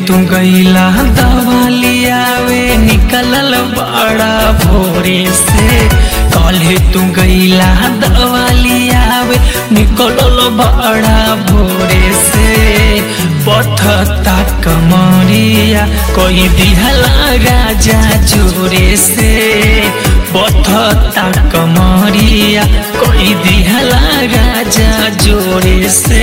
तू गईला दवालियावे निकलल बड़ा भोरे से कले तू गईला दवालियावे निकलल बड़ा भोरे से पथता कमरिया कोई दिहला राजा जोरे से पथता कमरिया कोई दिहला राजा जोरे से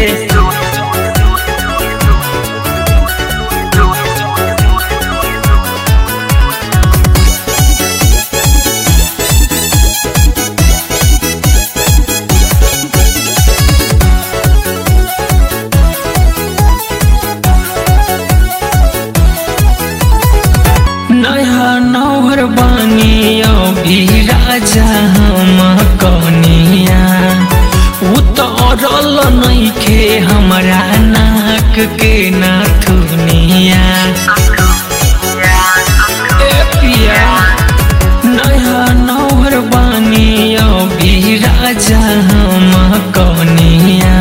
नया नौहर बानी अभी राजा हम कनिया उतरल नइखे हमरा नाक के नाथुनिया ए पिया नया नौहर बानी अभी राजा हम कनिया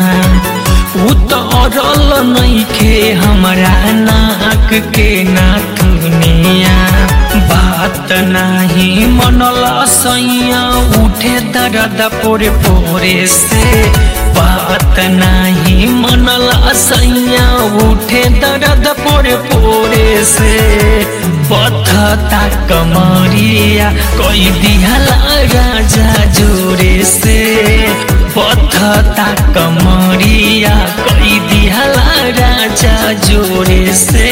उतरल नइखे हमरा नाक के नाथुनिया बात नाही मनला सैया उठे दर्द पोरे पोरे से बात नाही मनला सैया उठे दर्द पोरे पोरे से पथता कमरिया कोई दिहला राजा जोरे से पथता कमरिया कोई दिहला राजा जोरे से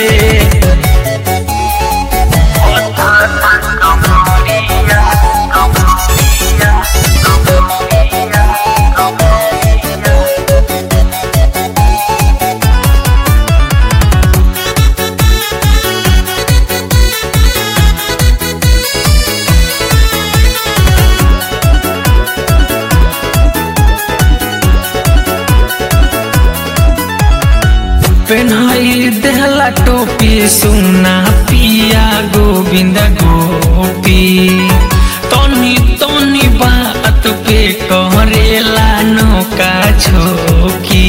पेन्हाई देहला टोपी सुना पिया गोविंद गोपी तनी तनी बात पे करेला नौका झोकी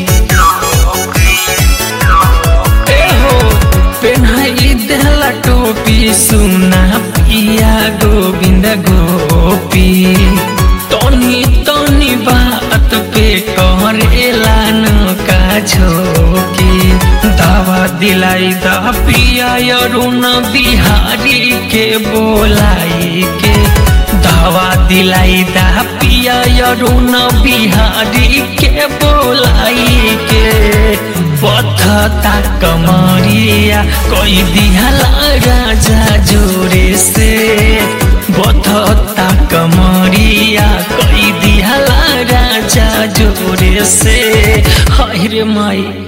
ए हो पेन्हाई देहला टोपी सुना पिया गोविंद गोपी तनी तनी बात पे करेला नौका झोकी दावा दिलाई दा पिया अरुण बिहारी के बोलाई के दावा दिलाई दा पिया अरुण बिहारी के बोलाई के पथता कमरिया कोई दिहला राजा जोरे से बथता कमरिया कोई दिहला राजा जोरे से हाय रे माई